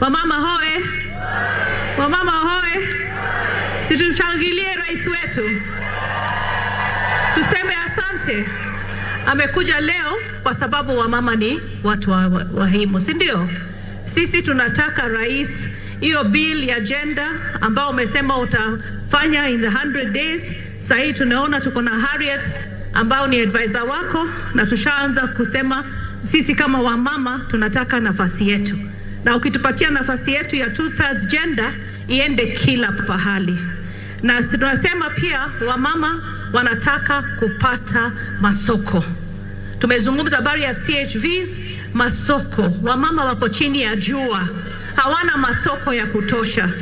Wamama hoe, wamama hoe, situmshangilie rais wetu, tuseme asante. Amekuja leo kwa sababu wamama ni watu wahimu, si ndio? Sisi tunataka rais, hiyo bill ya gender ambao umesema utafanya in the 100 days. Sasa hii tunaona tuko na Harriet ambao ni advisor wako, na tushaanza kusema sisi kama wamama tunataka nafasi yetu, na ukitupatia nafasi yetu ya two thirds gender iende kila pahali, na tunasema pia wamama wanataka kupata masoko. Tumezungumza habari ya CHVs, masoko. Wamama wako chini ya jua, hawana masoko ya kutosha.